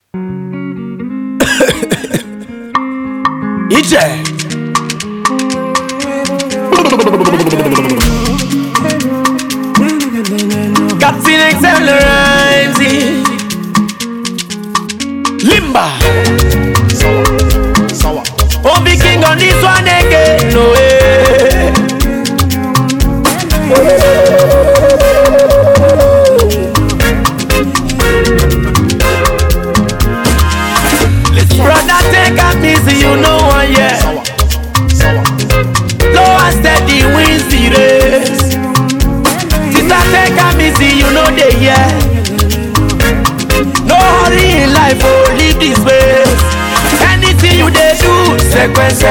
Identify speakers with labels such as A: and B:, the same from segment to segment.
A: Iche. Captain Accelerate. Limba. Oh, the king on this one again. No way. Brother, take a easy, you know one, yeah. Low and steady wins the race. Sister, take a easy, you know they, yeah. No hurry in life, oh, live this way. Anything you they do, sequence.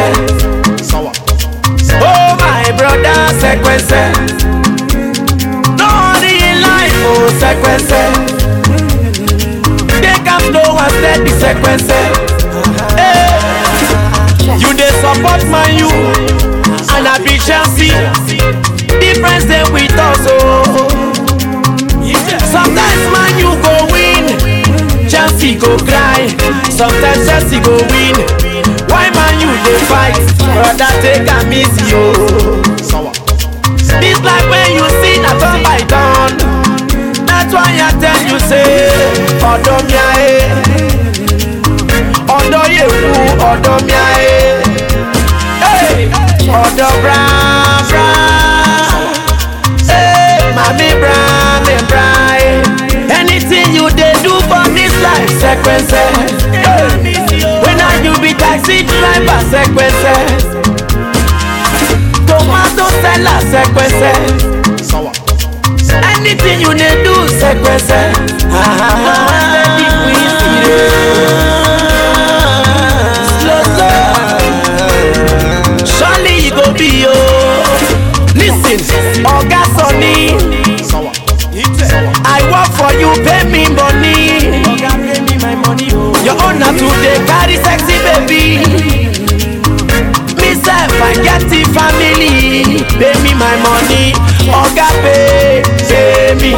A: Oh, my brother, sequence. No hurry in life, oh, sequence. Take am slow and steady, sequence. Hey. You dey support man you and I be Chelsea. Difference dey with us oh. Sometimes man you go win, Chelsea go cry. Sometimes Chelsea go win. Why man you dey fight? Brother take am easy oh. This life when you see na turn by turn. That's why I tell you say, ọ̀dọ̀ mi ayé. ọ̀dọ̀ yẹ̀wù ọ̀dọ̀ mi ayé. Hey! ọ̀dọ̀ brown brown. Hey! mami brown mi brown. anything you dey do for this life sequence. Hey! when are you be taxi driver sequence. tomato seller sequence. anything you dey do sequence. Ah, slow slow. surely you go be o. lis ten oga sunny i work for you pay me money. your own na to dey carry sexy baby. me sef i get the family pay me my money oga pay pay me.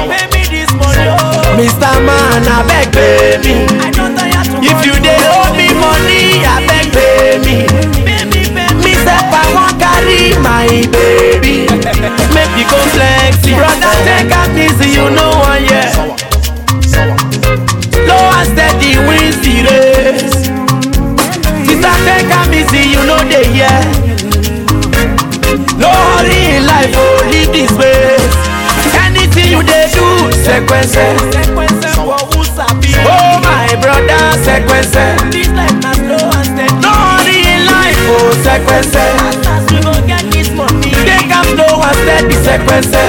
A: mr man abeg pay me. if you dey owe me money abeg pay me. me sef i wan carry my baby make we go flex. brother take am easy you know one year. slow and steady wins the race. sister take am easy you know dey hear. no hurry in life oh live this way. anything you dey do sequence. oh my brother sequence. no hurry in life oh sequence. take am slow and steady sequence.